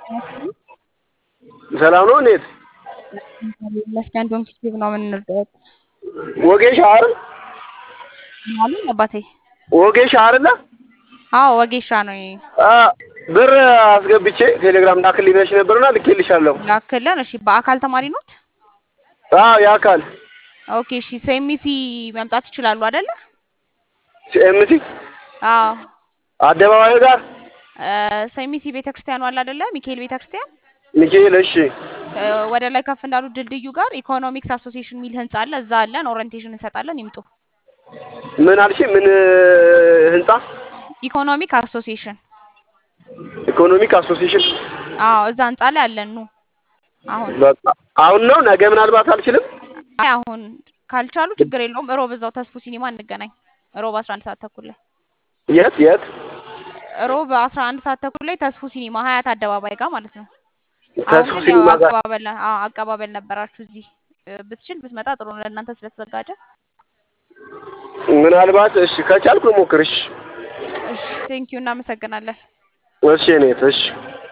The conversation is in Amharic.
ሰላም ነው እንዴት? ይመስገን ዶንኪቲቭ ነው የምንረዳት። ወጌሻ አይደል? አሉ አባቴ። ወጌሻ አይደለ? አዎ ወጌሻ ነው። አ ብር አስገብቼ ቴሌግራም ላክልኝ ብለሽ ነበርና ልኬልሻለሁ። ላክልን። እሺ በአካል ተማሪ ኖት? አዎ የአካል ኦኬ እሺ። ሴሚሲ መምጣት ይችላሉ አይደለ? ሲኤምሲ አዎ አደባባዩ ጋር ሴሚሲ ቤተክርስቲያኑ አለ አይደለ? ሚካኤል ቤተክርስቲያን ሚካኤል። እሺ እ ወደ ላይ ከፍ እንዳሉ ድልድዩ ጋር ኢኮኖሚክስ አሶሲዬሽን የሚል ህንጻ አለ። እዛ አለን። ኦሪየንቴሽን እንሰጣለን። ይምጡ። ምን አልሽ? ምን ህንጻ? ኢኮኖሚክ አሶሲዬሽን ኢኮኖሚክ አሶሲዬሽን። አዎ እዛ ህንጻ ላይ አለን። ኑ አሁን በቃ አሁን ነው። ነገ ምናልባት አልችልም። አይ አሁን ካልቻሉ ችግር የለውም። እሮብ እዛው ተስፉ ሲኒማ እንገናኝ። እሮብ 11 ሰዓት ተኩል ላይ የት የት? እሮብ 11 ሰዓት ተኩል ላይ ተስፉ ሲኒማ ሀያት አደባባይ ጋር ማለት ነው። ተስፉ አሁን ያው ሲኒማ ጋር አቀባበል አዎ አቀባበል ነበራችሁ እዚህ እ ብትችል ብትመጣ ጥሩ ነው ለእናንተ ስለተዘጋጀ። ምናልባት እሺ ከቻልኩ ሞክር። እሺ እሺ ቴንኪዩ እናመሰግናለን። እሺ እኔት እሺ